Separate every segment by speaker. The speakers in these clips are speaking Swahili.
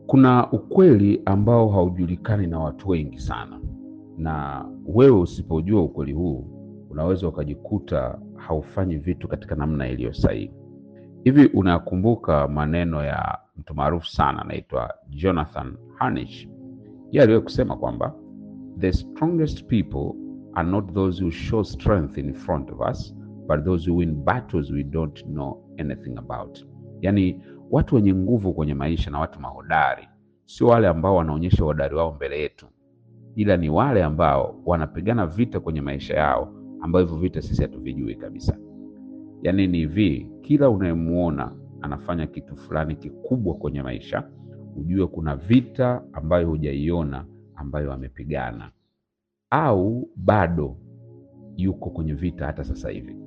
Speaker 1: Kuna ukweli ambao haujulikani na watu wengi sana, na wewe usipojua ukweli huu unaweza ukajikuta haufanyi vitu katika namna iliyo sahihi. Hivi unakumbuka maneno ya mtu maarufu sana anaitwa Jonathan Harnish? Yeye aliwahi kusema kwamba the strongest people are not those who show strength in front of us but those who win battles we don't know anything about. Yaani, watu wenye nguvu kwenye maisha na watu mahodari sio wale ambao wanaonyesha uhodari wao mbele yetu, ila ni wale ambao wanapigana vita kwenye maisha yao, ambao hivyo vita sisi hatuvijui kabisa. Yaani ni hivi, kila unayemuona anafanya kitu fulani kikubwa kwenye maisha, ujue kuna vita ambayo hujaiona ambayo amepigana, au bado yuko kwenye vita hata sasa hivi.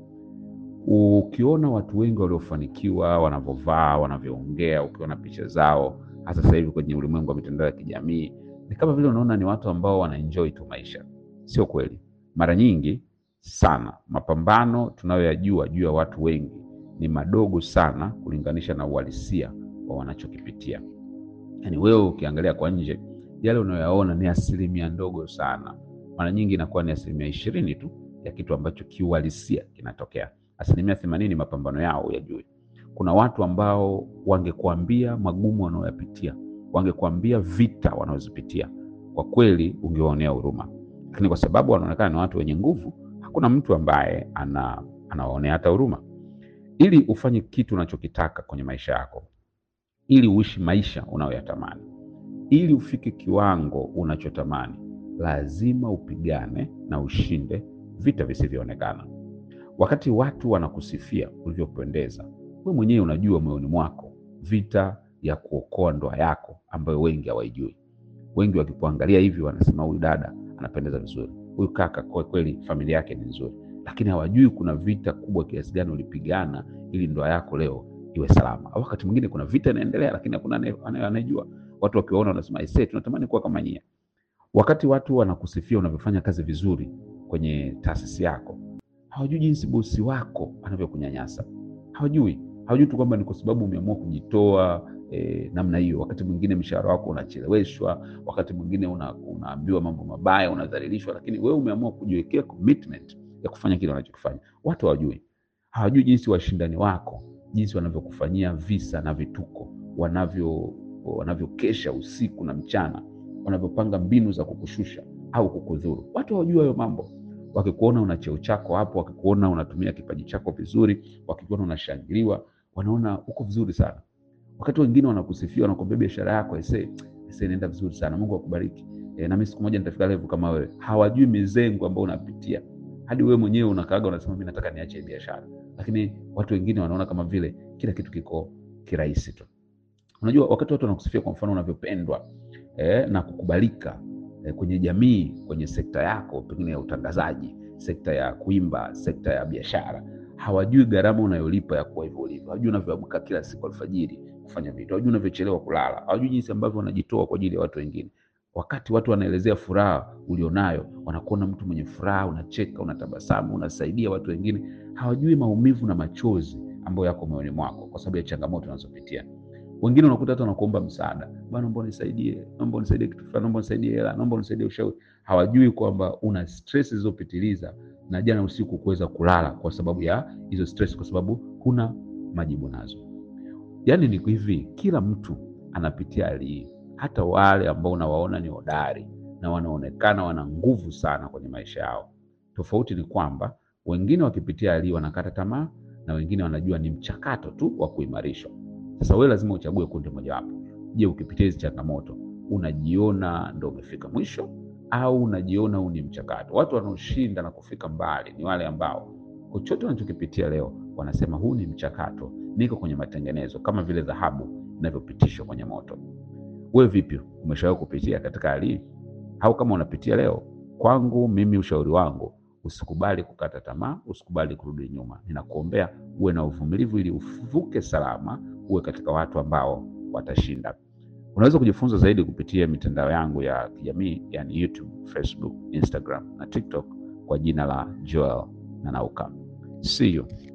Speaker 1: Ukiona watu wengi waliofanikiwa wanavyovaa, wanavyoongea, ukiona picha zao hasa sasa hivi kwenye ulimwengu wa mitandao ya kijamii, ni kama vile unaona ni watu ambao wanaenjoy tu maisha. Sio kweli. Mara nyingi sana mapambano tunayoyajua juu ya watu wengi ni madogo sana kulinganisha na uhalisia wa wanachokipitia. Yaani wewe ukiangalia kwa nje, yale unayoyaona ni asilimia ndogo sana. Mara nyingi inakuwa ni asilimia ishirini tu ya kitu ambacho kiuhalisia kinatokea. Asilimia themanini mapambano yao uyajui. Kuna watu ambao wangekuambia magumu wanayoyapitia, wangekuambia vita wanazozipitia, kwa kweli ungewaonea huruma, lakini kwa sababu wanaonekana ni watu wenye nguvu, hakuna mtu ambaye ana anawaonea hata huruma. Ili ufanye kitu unachokitaka kwenye maisha yako, ili uishi maisha unayoyatamani, ili ufike kiwango unachotamani, lazima upigane na ushinde vita visivyoonekana. Wakati watu wanakusifia ulivyopendeza, wewe mwenyewe unajua moyoni mwako vita ya kuokoa ndoa yako ambayo wengi hawaijui. Wengi wakikuangalia hivi wanasema huyu dada anapendeza vizuri, huyu kaka kwa kweli familia yake ni nzuri, lakini hawajui kuna vita kubwa kiasi gani ulipigana ili ndoa yako leo iwe salama. Au wakati mwingine kuna vita inaendelea, lakini hakuna anaye- anayejua. Watu wakiwaona wanasema aisee, tunatamani kuwa kama nyie. Wakati watu wanakusifia unavyofanya kazi vizuri kwenye taasisi yako, hawajui jinsi bosi wako anavyokunyanyasa. Hawajui, hawajui tu kwamba ni kwa sababu umeamua kujitoa eh, namna hiyo. Wakati mwingine mshahara wako unacheleweshwa, wakati mwingine una, unaambiwa mambo mabaya, unadhalilishwa, lakini wewe umeamua kujiwekea commitment ya kufanya kile unachokifanya. Watu hawajui, hawajui jinsi washindani wako jinsi wanavyokufanyia visa na vituko, wanavyo wanavyokesha usiku na mchana, wanavyopanga mbinu za kukushusha au kukudhuru. Watu hawajui hayo mambo. Wakikuona una cheo chako hapo, wakikuona unatumia kipaji chako vizuri, wakikuona unashangiliwa, wanaona uko vizuri sana. Wakati wengine wanakusifia, wanakuambia biashara yako ese ese inaenda vizuri sana, Mungu akubariki, e, na mimi siku moja nitafika level kama wewe. Hawajui mizengo ambayo unapitia, hadi wewe mwenyewe unakaaga unasema mimi nataka niache hii biashara, lakini watu wengine wanaona kama vile kila kitu kiko kirahisi tu. Unajua, wakati watu wanakusifia, kwa mfano unavyopendwa eh, na kukubalika eh, kwenye jamii, kwenye sekta yako pengine ya utangazaji, sekta ya kuimba, sekta ya biashara, hawajui gharama unayolipa ya kuwa hivyo ulivyo. Hawajui unavyoamka kila siku alfajiri kufanya vitu, hawajui unavyochelewa kulala, hawajui jinsi ambavyo wanajitoa kwa ajili ya watu wengine. Wakati watu wanaelezea furaha ulionayo, wanakuona mtu mwenye furaha, unacheka, unatabasamu, unasaidia watu wengine, hawajui maumivu na machozi ambayo yako moyoni mwako kwa sababu ya changamoto unazopitia. Wengine unakuta hata wanakuomba msaada, bwana, naomba unisaidie, naomba unisaidie kitu fulani, naomba unisaidie hela, naomba unisaidie ushauri. Hawajui kwamba una stress zilizopitiliza na jana usiku kuweza kulala kwa sababu ya hizo stress, kwa sababu huna majibu nazo. Yaani ni hivi, kila mtu anapitia hali hii, hata wale ambao unawaona ni hodari na wanaonekana wana nguvu sana kwenye maisha yao. Tofauti ni kwamba wengine wakipitia hali hii wanakata tamaa na wengine wanajua ni mchakato tu wa kuimarishwa. Sasa wewe lazima uchague kundi mojawapo. Je, ukipitia hizi changamoto unajiona ndo umefika mwisho au unajiona huu ni mchakato? Watu wanaoshinda na kufika mbali ni wale ambao chochote wanachokipitia leo wanasema huu ni mchakato, niko kwenye matengenezo, kama vile dhahabu inavyopitishwa kwenye moto. Wewe vipi, umeshawahi kupitia katika hali hii? Au kama unapitia leo, kwangu mimi ushauri wangu usikubali kukata tamaa, usikubali kurudi nyuma. Ninakuombea uwe na uvumilivu ili uvuke salama, uwe katika watu ambao watashinda. Unaweza kujifunza zaidi kupitia mitandao yangu ya kijamii, yani YouTube, Facebook, Instagram na TikTok kwa jina la Joel Nanauka. See you